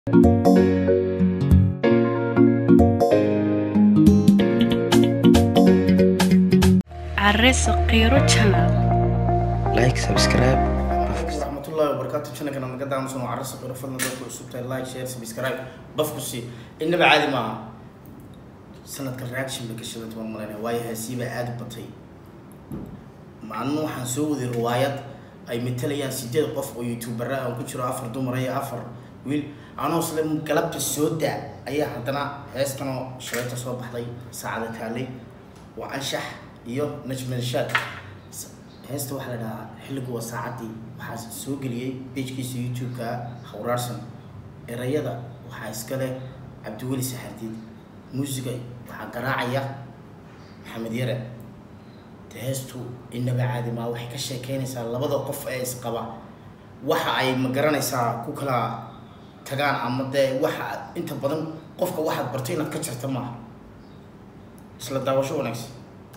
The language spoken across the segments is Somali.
Arreso Qiro Channel. like subscribe raxmatullahi wabarakaatu channelkana naga daamusan waa carrasa qiro fadlan dadku cusub tahay like share subscribe bafku si innaba caadi maaha sanadka reaction bay gashadan tuban malayna waayo haasiibaa aada u batay maalin waxaan soo waday riwaayad ay matalayaan sideed qof oo youtubera aan ku jiro afar dumar iyo afar wiil anoo isla galabta soo daa ayaa haddana heestanoo shalayta soo baxday saacada taalay waa anshax iyo najmeelshaad heesta waxaa la dhahaa xilligu waa saacaddii waxaa soo geliyey bejkiisa youtube-ka hawraarsan erayada waxaa iska leh cabdiweli saxardiid muusiga waxaa garaacaya maxamed yare de heestu inaba caadi maa waxay ka sheekeynaysaa labada qof ee isqaba waxa ay ma garanaysaa ku kala tagaan ama dee waxa inta badan qofka waxaad barto inaad ka jarta maaha isla daawasho wanaagsan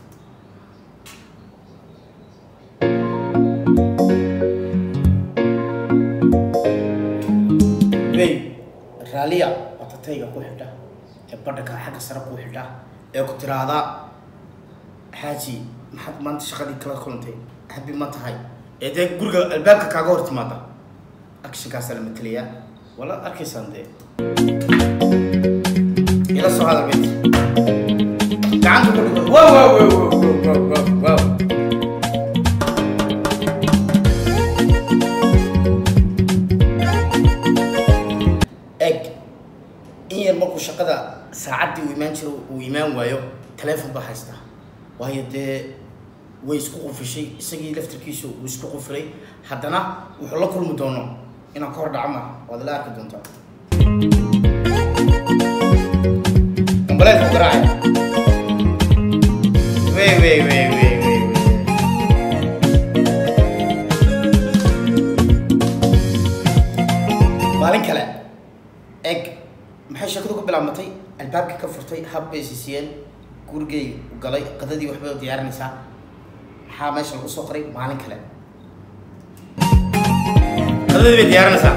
wey raaliya watatayga ku xidha ee badhaka xagga sare ku xidha ee ku tiraahdaa xaaji maxaad maanta shaqadii kala kulantay habi ma tahay ee dee guriga albaabka kaaga hor timaada actionkaasaa la matelayaa wala arkaysaan dee ila soo hada bet gacanta ku dhigo wow wow wow wow wow wow wow eg in yar markuu shaqada saacaddii uu imaan jiro uu imaan waayo taleefon baa haystaa waayo dee way isku qufishay isagii laftarkiisu uu isku qufilay haddana wuxuu la kulmi doono inaan ka hor dhaco maaha waad ila arki doontaa ambaleedku garaacaya wey wey wey wey wey wey maalin kale eg maxay sheekadu ku bilaabmatay albaabkii ka furtay hab bay siisiyeen gurigay galay qadadii waxbay u diyaarinaysaa maxaa meesha lagu soo qoray maalin kale qadadii bay diyaarinaysaa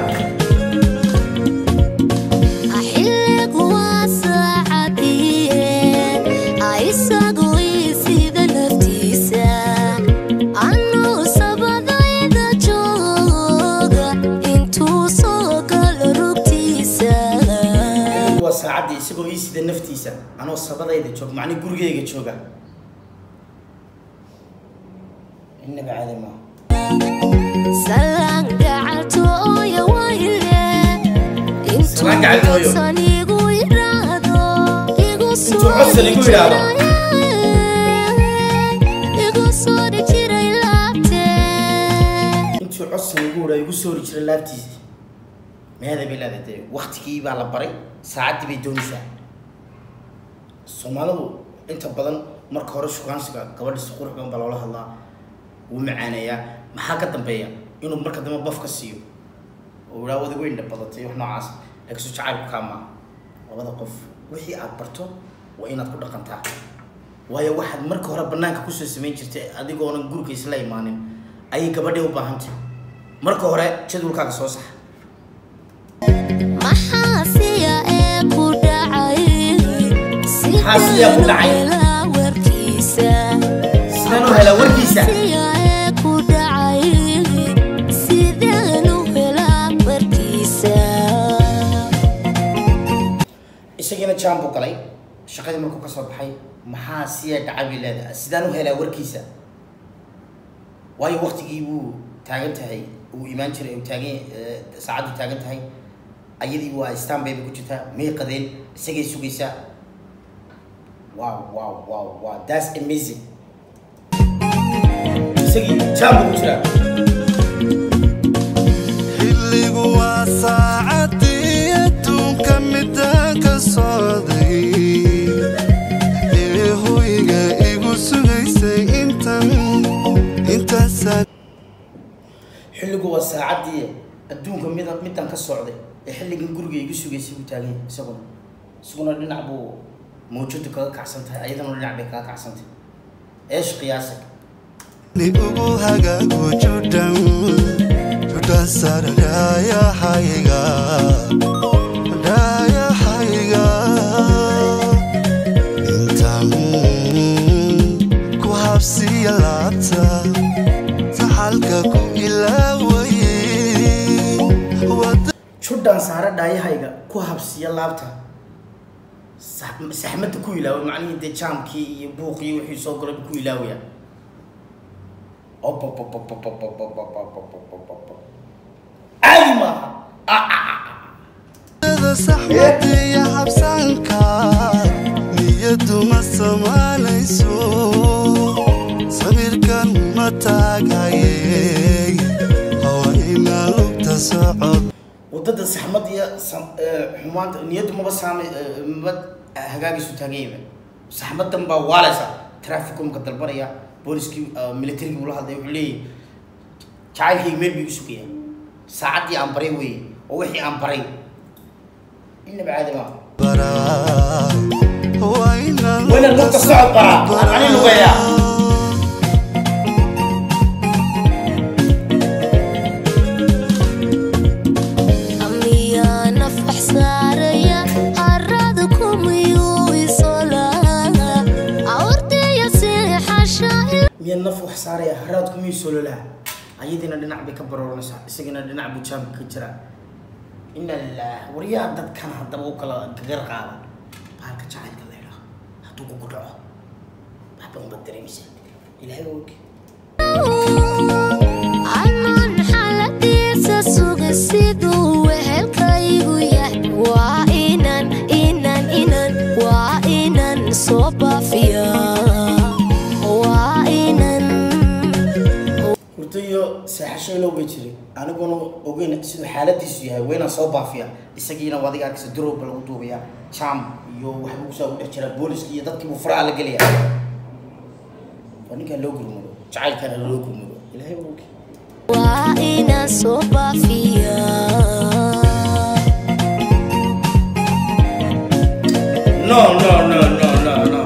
xilligu waa saacadiye isagu sida naftiisa anuu sabadayda jooga intuu soo galo rugtiisa waa saacaddii isagoo ii sida naftiisa anoo sabadayda joog macni gurigayga jooga innaba caadi maaha salaan gacaltooya wayle intuu Salaan gacaltooyo. codsan igu yidhaahdo igu Intuu codsan igu yidhaahdo. igu soo jiray laabtee intuu codsan igu wada igu soori jiray laabtiisa meeda bay leedahay dee waktigii baa la baray saacaddii bay doonaysaa soomaalidu inta badan marka hore shukaansiga gabadha si qurux badan baa loola hadlaa wuu macaaneeyaa maxaa ka dambeeya inuu marka dambe baf ka siiyo oo idhaa wada weyn badatay wax noocaas laakiin su jacaylku kaa maaha labada qof wixii aad barto waa inaad ku dhaqantaa waayo waxaad marka hore banaanka kusoo samayn jirtay adigoonan guriga isla imaanin ayay gabadhii u baahantay marka hore jadwalkaaga soo saxa maxaa siya ee ku dhacay Maxaa siya ku dhacay? helaa warkiisa sidaan u helaa warkiisa siya ee ku dhacay sideen u helaa warkiisa isagiina jaan buu galay shaqadii markuu ka soo baxay maxaa siya dhacay bay leedahay sidaan u helaa warkiisa waayo waktigii buu taagan tahay uu imaan jiray uu taagan eh, saacaddu taagan tahay ayadii waa stan bay ku jirtaa may qadeen isagay sugaysaa wow wow wow wow that's amazing isagii jaan buu ku jiraa xilligu waa saacadii adduunka midaan ka socday ee hoyga igu sugaysay intan intaasaa xilligu waa saacaddii adduunka mida midaan ka socday ee xilligan guriga igu sugaysay buu taagan yahay isaguna isaguna dhinac buu mawjadu kaga kacsan tahay ayadana dhinac bay kaga kacsan tahay eesh qiyaasag ni ugu hagaago judhan judha sararayahayga saare dhaayahayga ku habsiya laabta sax- saxmadda ku ilaawa macnihii dee jaamkii iyo buuqii wixii soo galay ku ilaawaya caadi maaha da saxmadiya habsaanka niyadu ma samaanayso sawirkan ma taagayey hawayna lugta socod wadada saxmad iyo sam- ee, xumaanta niyaddu maba saama ee, maba hagaagiisu taaganyaba saxmadan baa waaleysa traficumka dalbanaya booliskii ee, militarigii ula hadlay wuxuu leeyahy jacaylkayga meel buu igu sugaya saacaddii aan baray weeye oo wixii aan baray inaba caadi maaha baraa wayna wayna lugta socod baraa aan ani lugayaa amiyaa nafax saaraya harada kumiyuu isolaa awrtaya seexasha miyaa naf wax saaraya haraadku miyuu sololaa ayadiina dhinac bay ka barooranaysaa isagina dhinac buu jaamka ka jiraa ina lilah waryaa dadkan haddaba u kala gagar qaada baalka jacaylka la idhaah hadduu kugu dhaco waxba unbaad dareemaysaa ilaahay waa ogi anan xaladiisa suga siduu wehelkaygu yahay waa inan inan inan waa inan soo baafiya waa inan hurdo iyo seexasho ilow bay jiray aniguna ogeyn siduu xaaladiisu yahay waynaan soo baafiya isagiina waa adiga arkaysa durowba lagu duubaya jam iyo waxba kusaa ugu dhex jira booliski iyo dadkiibuu faraha la gelaya waa ninkaan loo gurmado jacaylkaana loo gurmado ilaahay waa ogi waa inan soo baafiya No, no, no, no, no, no.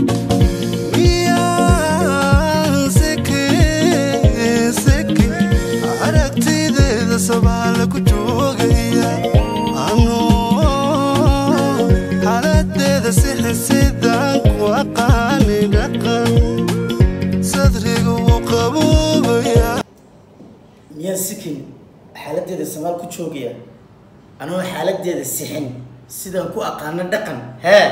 miyaan seke seke aragtideeda sabaala ku joogaya anoo xaaladeeda sixi sidaan ku aqaani dhaqan sadriga wuu qaboobaya miyaan sikin xaaladeeda samaal ku joogaya anoo xaaladeeda sixin sidaan ku aqaano dhaqan hee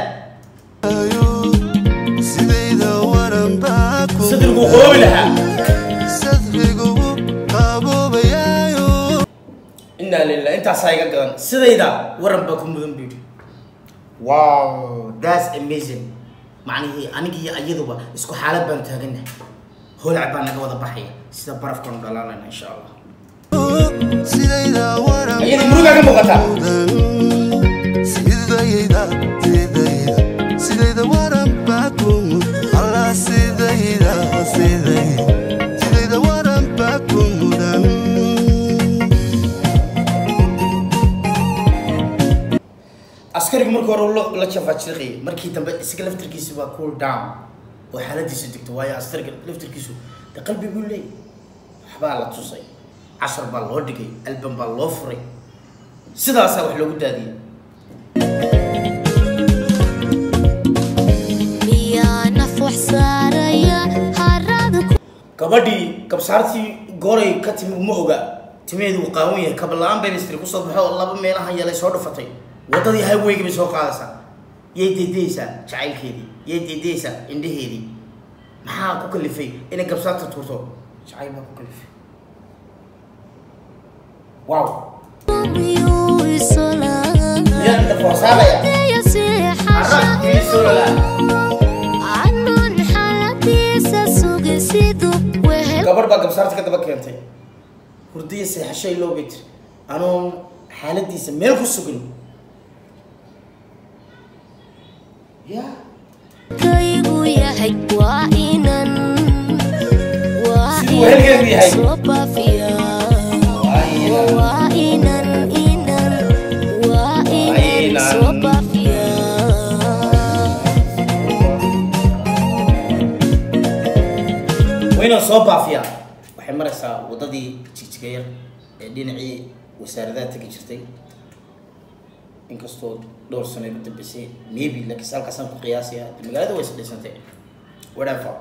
sidayda waran baa ku sadrigu qoobi lahaa sadriga wuu qaboobayaayo inaa lilah intaasaa iga gadan sidayda waran baa ku mudan buu yidhi wow that's amazing macnihii anigi iyo iyaduba isku xaalad baan taaganahay holac baa naga wada baxaya sida barafkaanu dhalaalayna insha allah sidayda waran iyada murugaa ka muuqataa sidayda sidayda sidayda waran baa ku allah sidayda sidayda sidayda waran baa ku mudan askarigu markii hore lo- la jafaajirqayay markii dambe isaga laftirkiisu waa cool down oo xaaladiisu degto waayo askariga laftirkiisu de qalbi buu leeyahy waxbaa la tusay cashar baa loo dhigay alban baa loo furay sidaasaa wax loogu daadiyey miyaa naf wax saaraya harada gabadhii kabsaartii gooray ka timi ma oga timeedu uu qaawan yahay kabala-aan bay mistri kusoo baxo oo laba meelaha yeelay soo dhufatay waddadii highwayga bay soo qaadaysaa yay deydeysaa jacaylkeedii yay deydeysaa indhaheedii maxaa ku kalifay inay kabsaarta tuurto jacayl baa ku kalifay wow kumiyuu isolaa miyaa inta foorsaadaya awrtaya arag seexasha ii solola anan xaladiisa suga siduu wehel gabadh baa kabsaarta ka daba keentay hurdiya seexasho iloo bay tiri anoon xaaladiisa meel ku sugin ya kaygu yahay waa inan waa Siduu wehelkeedu yahay. soo baafiya Waa inan. waa inan inan waa inan inan. soo baafiya wayna soo baafiyaa waxay maraysaa waddadii jigjiga yar ee dhinacii wasaaradaha tegi jirtay inkastoo dhowr sano ku dambeysay maybe laakiin halkaasaan ku qiyaasaya magaalada way isdhisantay whatever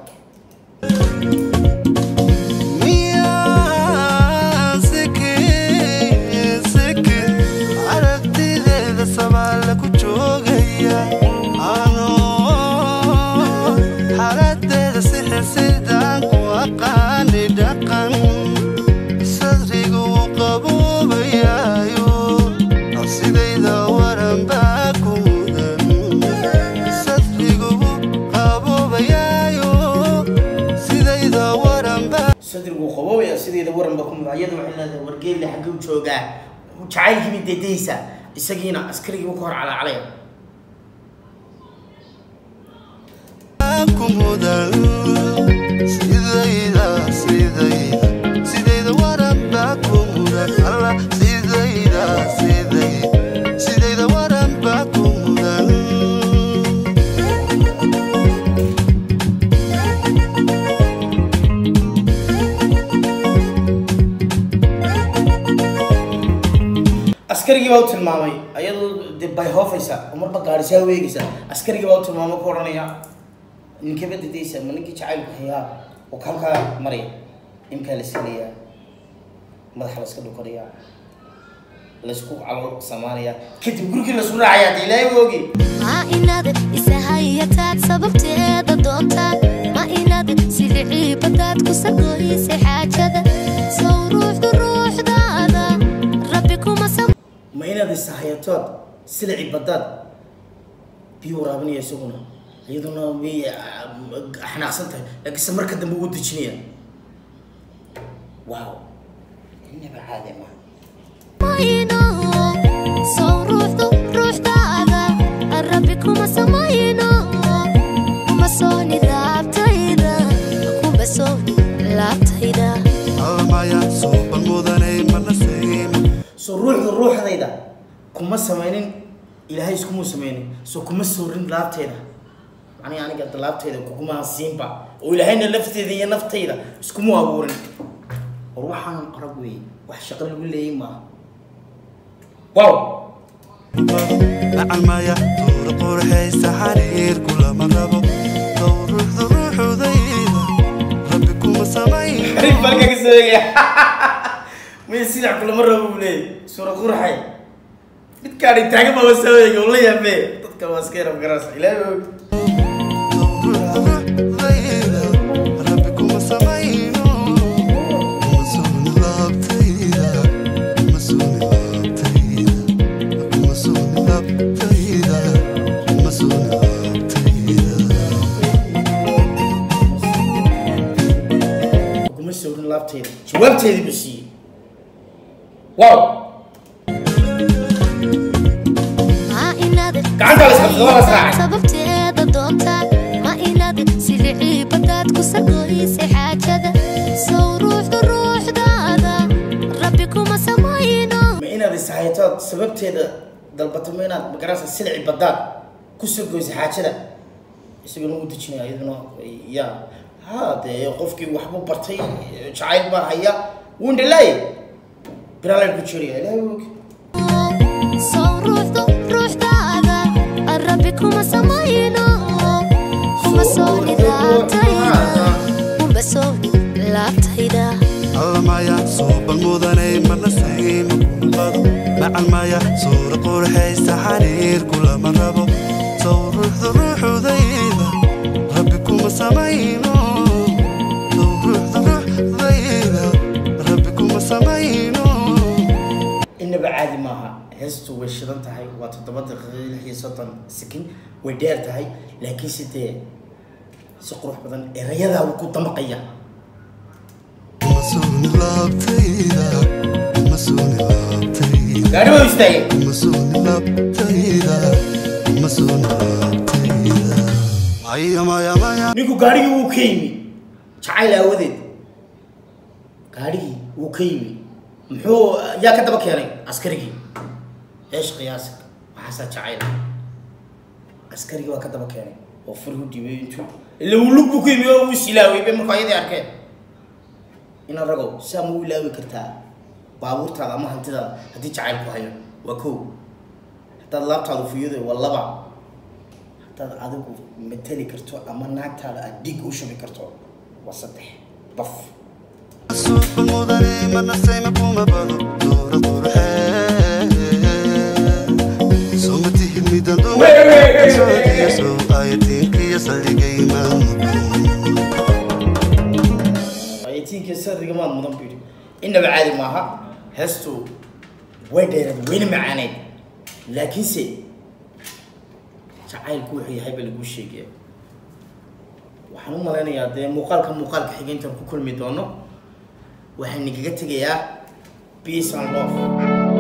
miyaan seke seke aragti waran baa ku mudan sadrigugu qaboobayaayo sidayda waran baa sadrigu qabowaya sideeda waranba ku mid iyada waxay leedahay wargeelle xagguu joogaa jacaylkiiba dedaysa isagiina askarigiiba ka hor calacalaya ku mudan sidayda sidayda sidayda waran baa ku mudan allah sidayda sidayda sidayda waran baa ku mudan askarigii baa u tilmaamay ayadoo de bay hoofaysa oo marba gaadhisaa weegaysa askarigii baa u tilmaamay ku odhanaya ninkaba dedaysa ma ninkii jacaylku hayaa oo halkaa maraya imkaa la silayaa madaxa la iska dhukanaya laysku calool samaanaya kadib gurigii lasu raacaya de ilaahay ba ogi ma inaad isahayataad sababteeda doontaa ma inaad silicii badaad ku sargoysay xaajada sow ruuxdu ruuxdaada rabbi kuma sam ma inaad isahayatood silici badaad biyo waraabinaya isaguna iyaduna way xanaaqsan tahay laakiinse marka dambe ugu dejinaya wow inaba caadi ma mayno sow ruuxdu ruuxdaada rabbi kuma samayno kuma sooni laabtayda kuma sooni laabtayda almaya suuban mudanay mana sayma soo ruuxda ruuxdayda kuma samaynin ilaahay iskumuu samaynin soo kuma soorin laabteeda macnii aniga da laabteeda kuguma siinba oo ilaahayna lafteeda iyo naftayda iskumu abuurin war waxaanan arag weeye wax shaqo lagu leeyay maaha wow nacalmaya duur qurxaysa xariir kulama rabo dow ruuxdu ruuxudayda rabbi kuma samayn xariif balka ka soo egaya maya sidac kulama rabo buu leeyay suura qurxay midkaan intaagan baa soo eegay oo la yaabee dadka waa iska yarab garaas ilaahay baa og rabbi kuma samayno kuma suuni laabtayda kuma suuni laabtayda kuma suuni laabtayda kuma suuni laabtayda kuma soorin laabteeda jawaabteedii buu siiyey wow ma inaad Gacanta la isqabsado, waa la israacay. sababteeda doontaa ma inaad silicii badaad ku sargoysay xaajada sow ruuxdu ruuxdaada rabbi kuma samayno ma inaad ishayatood sababteeda dalbato ma inaad magarasa silici badaad kusoo goysay xaajada isaguna u dejinaya iyaduna ya ha dee qofkii waxbuu bartay jacayl baa haya wundhalaaye biraalay ku jiraya ilaahay og sow ruuxdu ruuxdaada rabbi kuma samayno kuma sooni laabtayda kuma sooni laabtayda almaya suuban mudanay mana sayma kumqado nacalmaya suura qurxaysa xariir kulama rabo sow ruuxdu ruuxudayda rabbi kuma samayno sow ruuxdu ruuxdayda rabbi kuma samayno inaba caadi maaha heestu way shidan tahay waa toddoba daqiiqo lix iyo soddon sekin way dheer tahay laakiinse dee si qurux badan erayadaa wuu ku damaqaya kuma suuni laabtayda kuma suuni laabtayda gaari waa istaagay kuma suuni laabtayda kuma suuni laabtayda maya maya maya ninku gaarigii wuu ka yimi jacayl aawadeed gaarigii wuu ka yimi muxuu yaa ka daba keenay askarigii eesh qiyaasa waxaasaa jacayl askarigii waa ka daba keenay oo furihu dhibay intuu ila uu lug buu ku yimi oo uu isilaaway bay markuu ayadii arkeen ina ragow saa ma u ilaawi kartaa baabuurtaada ama hantidaada haddii jacayl ku hayo waa kow haddaad laabtaadu fuyado waa laba haddaad adigu mateli karto ama naagtaada aad dhig u shubi karto waa saddex baf suuqa mudane mana sayma kuma bado doora qurxee soma tihid midan dumasoodiya sow ayatiinkiyo saldhigay maalmukun ayatiinka sadriga maad mudan buu yidhi inaba caadi maaha heestu way dheeraed wayna macaaneyd laakiinse jacaylku wuxuu yahay baa laguu sheegaya waxaan u malaynayaa dee muuqaalka muuqaalka xigeyntan ku kulmi doono waxaan nagaga tegayaa peace and love